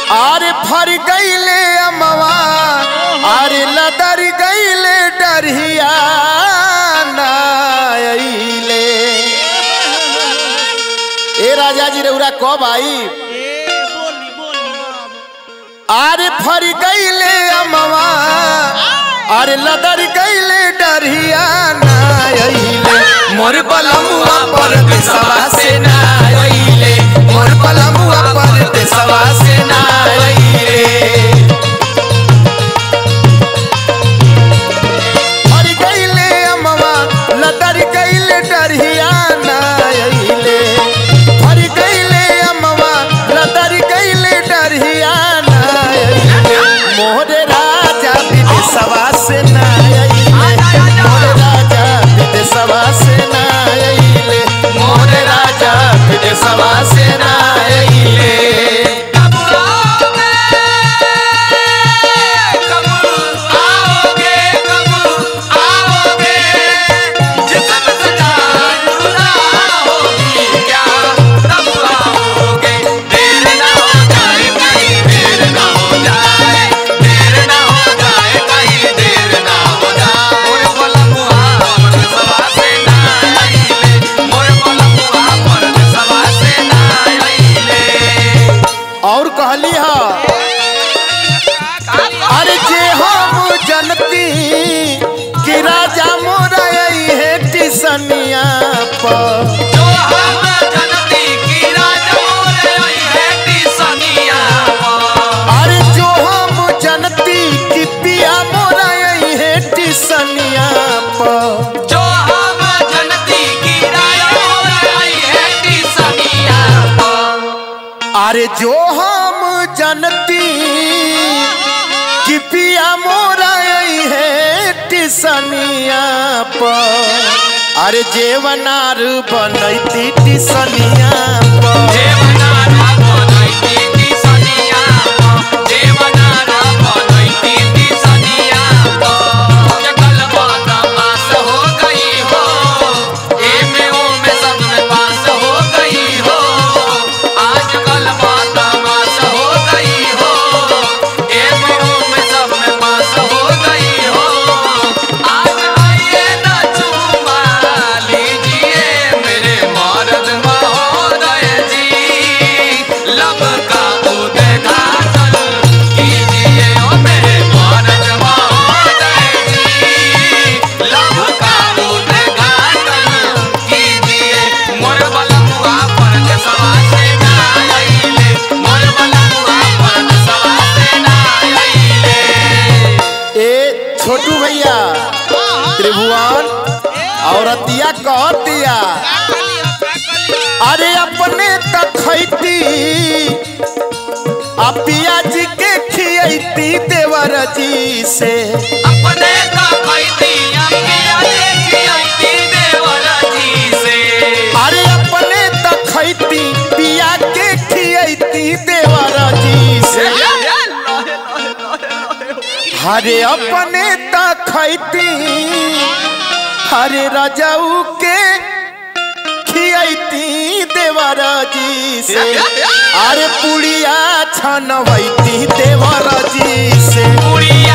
आरे फर गईले अमवा आरे लदर गईले डरहिया नाइले ए राजा जी रउरा कब आई ए बोली बोली आरे फर गईले अमवा अरे लदर गईले डरहिया नाइले मोर बलमुआ पर देसवा से नाइले मोर बलमुआ पर देसवा से नाइले फर गईले अमवा लदर गईले डरहिया नाइले फर गईले अमवा लदर गईले डरहिया नाइले मोरे राजा विदेशवा से नाइले मोरे राजा विदेशवा से नाइले मोरे राजा विदेशवा से नाइले और कहली हा अरे जे हम जनती कि राजा मोरा आई है टिसनिया पर अरे जो हम जनती कि पिया मोरा आई है टिसनिया पर अरे जो हम जनती कि पिया मोरा आई है टिसनिया पर अरे जेवनार बनैती टिसनिया पर ए छोटू भैया त्रिभुवन औरतिया कहतिया अरे अपने तक खैती आ पिया जी के खियती देवर जी से अपने का खैती देवर जी से अरे अपने तक खैती पिया के खियती देवर जी से हरे अपने तक खैती हरे रजाऊ के खियती देवर जी से अरे पुड़िया छनवैती देवर जी से पुड़िया